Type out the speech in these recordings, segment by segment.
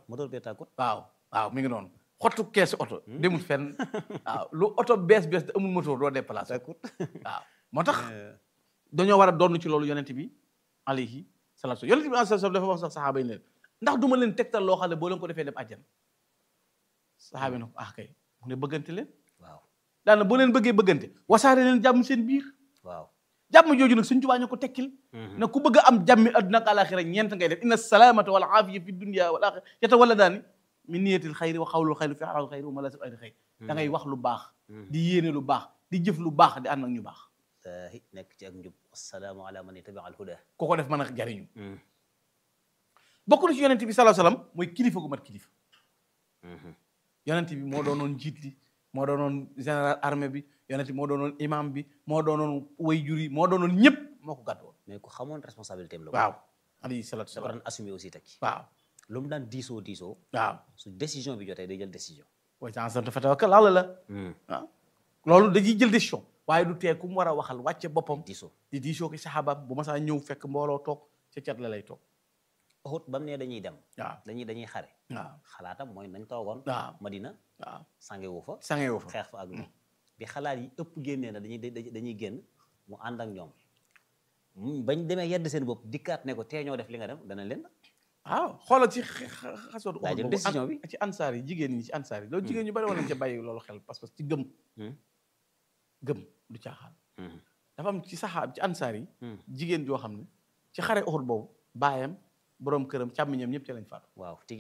moteur bee tàkkut waaw waaw mi ngi noonu xottu keesu oto demul fenn waaw lu oto bees bees te amul moteur doo déplacé tàkkut waaw moo tax dañoo war a doon ci loolu yonent bi alayhi salaatu yonent bi alayhi salaatu dafa wax sax saxaaba yi ne leen ndax du ma leen tegtal loo xam ne boo leen ko defee dem àjjana saxaaba yi ne ko ah kay mu ne bëggante leen waaw daana boo leen bëggee bëggante wasaare leen jàmm seen biir waaw jàmm jooju nag suñ tubaa ñu ko tekkil ne ku bëgg a am jàmmi adduna ak alaxira ñeent ngay def inna salaamata wal aafiya fi dunya wal axira yata wala daani min niyatil xayri wa xawlul xayri fi xalal xayri wa malasib ayri xayri da ngay wax lu baax di yéene lu baax di jëf lu baax di ànd ak ñu baax taahi nekk ci ak njub assalaamu ala man ittabi al huda ku ko def mën a jariñu bokk na ci yonent bi sallallahu alayhi wasallam mooy kilifa gu mat kilifa yonent bi moo doonoon njiit li moo doonoon général armée bi yonent bi moo doonoon imam bi moo doonoon wayjur yi moo doonoon ñëpp moo ko gàddu woon mais ku xamoon responsabilité am la waaw alayhi salaatu dafa wasalaam daan assumer aussi teg ci waaw lu mu daan diisoo diisoo waaw su décision bi jotee day jël décision wa ta'azzamta fatawakkal ala la waaw loolu dañuy jël décision waaye du tee ku mu war a waxal wàcce boppam diisoo di diisoo ki saxaabaam bu ma saa ñëw fekk mbooloo toog ca cat la lay toog Uhud ba mu ne dañuy dem waaw dañuy dañuy xare waaw xalaatam mooy nañ toogoon waaw Madina waaw sangewu fa sange woo fa xeex fa ak ñoom bi xalaat yi ëpp génnee na dañuy dañuy dañuy génn mu ànd ak ñoom mu bañ demee yedd seen bopp dikkaat ne ko tee ñoo def li nga dem dana leen waaw xoolal ci xasootu daa jël décision bi. ci ansaar yi jigéen ñi ci ansaar yi loolu jigéen ñu bari war nañ ca bàyyi loolu xel parce que ci gëm gëm du caaxaan dafa am ci saxaab ci ansaar yi jigéen joo xam ne ci xare Uhud boobu baayam boroom këram càmmiñam ñëpp ci lañ faatu waaw tigi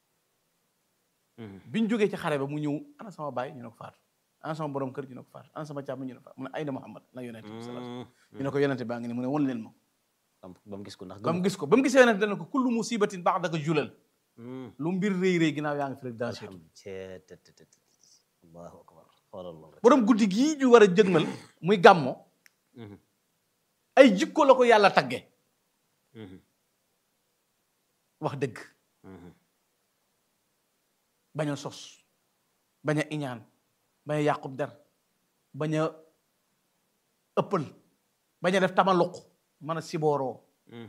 biñ jógee ci xare ba mu ñëw ana sama baay ñu ne ko faatu ana sama borom kër ñu ne ko faatu ana sama càmmiñ ñu ne ko faatu mu ne ayna Muhammad na yonente bi sallallahu alayhi wasallam ñu ne ko yonente baa ngi ne mu ne won leen ma ba mu gis ko ndax ba mu gis ko ba mu gisee yonente dana ko kullu musibatin ba'daka julal lu mbir rëy rëy ginnaaw yaa ngi fi rek danger allahu akbar xoolal loolu rek borom guddi gii ñu war a jëgmal muy gàmmo ay jikko la ko yàlla tagge wax dëgg bañ a sos bañ a iñaan bañ a yàqub der bañ a ëppal bañ a def tamaluq mën a sibooroo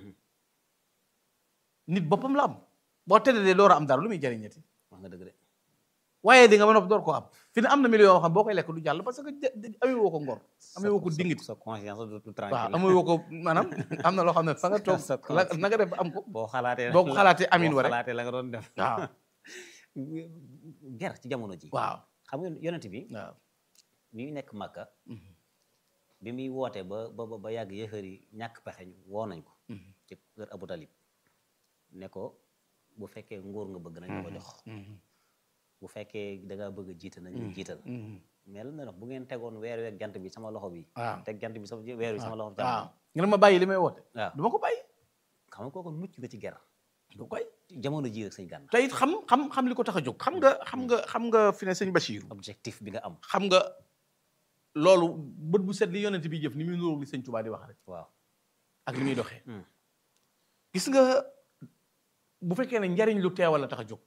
nit boppam la am boo tëddee door a am dara lu muy jariñati wax nga dëgg de waaye di nga mën a door koo am fi ne am na million yoo xam boo koy lekk du jàll parce que amee woo ko ngor amee woo ko dingit sa conscience du waaw tranquille amee woo ko maanaam am na loo xam ne fa nga toog Sa la na nga def ba am ko boo xalaatee boo ko xalaatee amin wa boo rek xalaatee la nga doon def waaw ger ci jamono ji waaw xam nga yonent bi waaw bi muy nekk Makka bi muy woote ba ba ba yàgg yëfër yi ñàkk pexe ñu woo nañ ko ci kër Abu Talib ne ko bu fekkee nguur nga bëgg nañ la ko jox bu fekkee da ngaa bëgg a jiite nañ la jiital mais lan na bu ngeen tegoon weer weeg jant bi sama loxo bi waaw teg jant bi sama weer wi sama loxo bi waaw nga ne ma bàyyi li may woote waaw du ma ko bàyyi xam nga kooku mucc nga ci ger du koy jamono ji rek sëñ Gana te it xam xam xam li ko tax a jóg xam nga xam nga xam nga fi ne sëñ Bachir objectif bi nga am xam nga loolu bët bu set li yonent bi jëf ni muy nuróog li sëñ Tuubaa di wax rek waaw ak li muy doxee Hmm. gis nga bu fekkee ne njariñ lu teewal la tax a jóg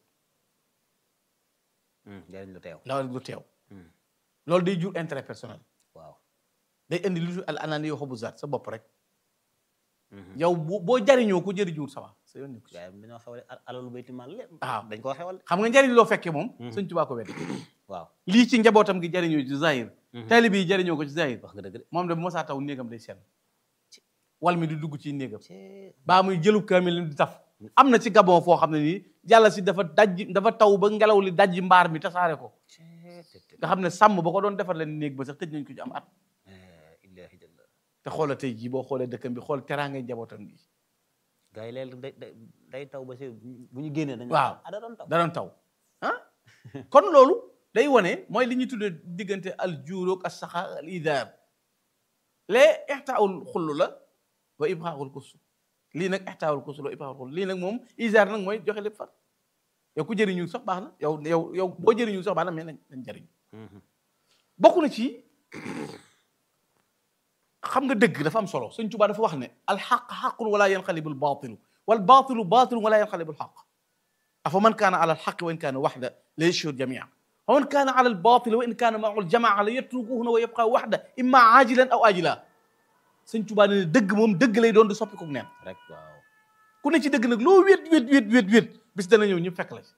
Hmm, njariñ lu teew ndaw lu teew Hmm. loolu day jur intérêt personnel waaw day indi lu al anani yoo xobu zaat sa bopp rek Mhm. yow boo boo jariñoo ko jëriñuwul sa waa sa yoon nekku ci gars yi dañoo xewale al- alalu bayti maal lépp waaw dañ koo xewal xam nga njariñ loo fekkee moom Mhm. sëñ Tuubaa ko wedd waaw lii ci njabootam gi jariñoo ci zahir Mhm. taalibe yi jariñoo ko ci zahir wax nga dëgg de moom de bu ma saa taw néegam day sell wal mi di dugg ci néegam Cee- baa muy jëlub kaamil di taf am na ci gabon foo xam ne nii yàlla si dafa dajji dafa taw ba ngelaw li dajji mbaar mi tasaare ko cee- te- te- nga xam ne sàmm ba ko doon defar leen néeg ba sax tëj nañ ko ci am at eh, illaahi jalla te xoola tey jii boo xoolee dëkkam bi xool teraangay njabootam gi gars yi léegi day day day taw ba si bu ñu génnee dañu Waaw. ah da doon taw da doon taw ah kon loolu day wane mooy li ñuy tuddee diggante al juuroog as saxa al idaar lee ixtaawul xullu la wa ibxaaxul kusu lii nag ixtaawul kusu la wa ibxaaxul xullu lii nag moom idaar nag mooy joxe lépp far yow ku jëriñu sax baax na yow yow yow boo jëriñu sax baax na mais nañ nañ jëriñu Mhm. bokk na ci xam nga dëgg dafa am solo Sëñ Tuubaa dafa wax ne alxaq xaqun wala yanqalibul baatilu wal baatilu baatilun wala yanqalibul xaq afa man kaana ala alxaqi wa in kaana waxda la yashhur jamia wa man kaana ala albaatili wa in kaana maahu aljamaa la yatrukuhuna wa yabqa waxda imma aajilan aw aajila Sëñ Tuubaa ne dëgg moom dëgg lay doon di soppi ko neen rek waaw ku ne ci dëgg nag loo wét wét wét wét wét bis dana ñëw ñëpp fekk la ci